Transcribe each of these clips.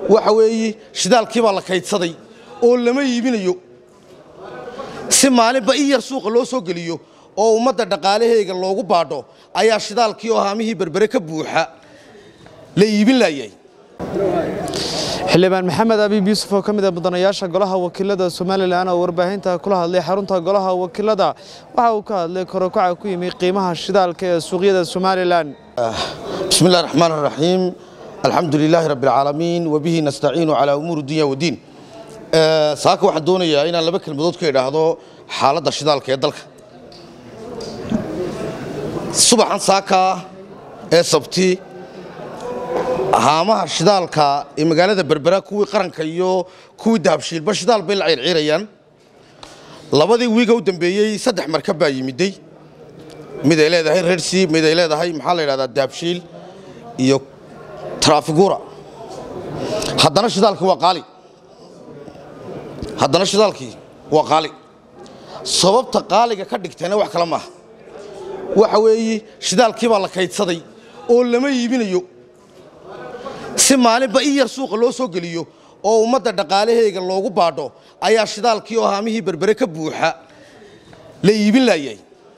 waxa weeye shidaalkii baa la kaydsaday oo lama iibinayo si maalinba in yar suuqa loo soo geliyo oo ummadda dhaqaalaheyga loogu baadho ayaa shidaalkii oo haamihii berbere ka buuxa la iibin laayay xildhibaan maxamed abiib yuusuf oo ka mid ah mudanayaasha golaha wakiilada somalilan oo warbaahinta kula hadlay xarunta golaha wakiilada waxa uu ka hadlay korokaca ku yimi qiimaha shidaalka ee suuqyada somalilan بسم الله الرحمن الرحيم الحمد لله رب العالمين وبه نستعين على أمور الدنيا والدين آه، saaka waxaan doonayaa inaan laba kelmadood ka idhaahdo xaaladda shidaalka ee dalka subaxan saaka ee sabti haamaha shidaalka ee magaalada berbera kuwii qaranka iyo kuwii dahabshiilba shidaal bay la ciirciirayaan labadii wiiga u dambeeyey saddex markab baa yimiday mid ay leedahay rersi mid ay leedahay maxaa la yidhahdaa dahabshiil iyo traafigura haddana shidaalkii waa qaali haddana shidaalkii waa qaali sababta qaaliga ka dhigtayna wax kale maaha waxa weeye shidaalkii baa la kaydsaday oo lama iibinayo si maalinba in yar suuqa loo soo geliyo oo ummadda dhaqaalaheyga loogu baadho ayaa shidaalkii oo haamihii berbere ka buuxa la iibin laayay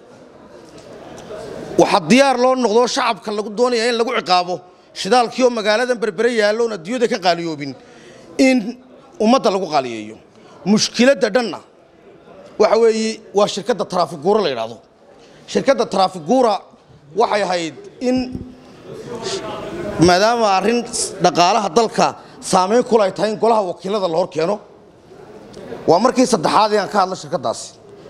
waxaa diyaar loo noqdo shacabka lagu doonaya in lagu ciqaabo shidaalkii oo magaaladan berbere yaalloon adduunyada ka qaaliyoobin in ummadda lagu qaaliyeeyo mushkiladda dhanna waxa weeye waa shirkadda traafiguura la yidhaahdo shirkadda traafiguura waxay ahayd in maadaama arrin dhaqaalaha dalka saamayn kula ay tahay in golaha wakiilada la hor keeno waa markii saddexaad ee aan ka hadla shirkaddaasi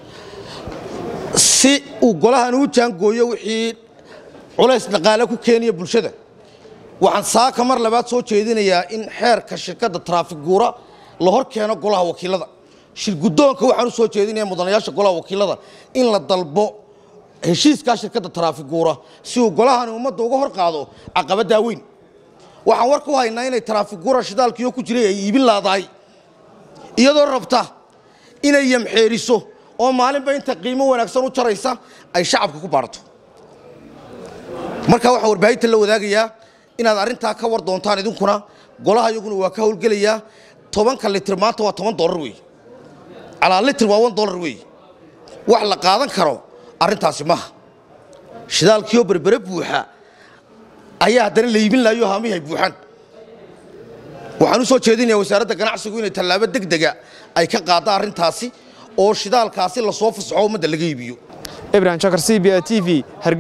si uu golahan u jaangooyo wixii culays dhaqaale ku keenaya bulshada waxaan saaka mar labaad soo jeedinayaa in xeerka shirkadda traafiguura la hor keeno golaha wakiilada shirguddoonka waxaan u soo jeedinayaa mudanayaasha golaha wakiilada in la dalbo heshiiskaa shirkadda traafiguura si uu golahani ummadda uga hor qaado caqabaddaa weyn waxaan war ku haynaa inay traafiguura shidaalkiioo ku jiray ay iibin laadahay iyadoo rabta inay yamxeeriso oo maalinba inta qiimo wanaagsan u jaraysa ay shacabka ku baarato markaa waxaa warbaahinta la wadaagayaa inaad arrintaa ka war doontaan idinkuna golaha iyaguna waa ka howlgelayaa tobanka litir maanta waa toban dolar weeye calaa litir waa wan dolar weeye wax la qaadan karo arrintaasi maaha shidaalkiioo berbere buuxa ayaa haddana la iibin laayo haamihi ay buuxaan waxaan u soo jeedinayaa wasaaradda ganacsigu inay tallaabo deg dega ay ka qaadda arrintaasi oo shidaalkaasi lasoo fasaxo ummadda laga iibiyo ibrahim jakar c b a t v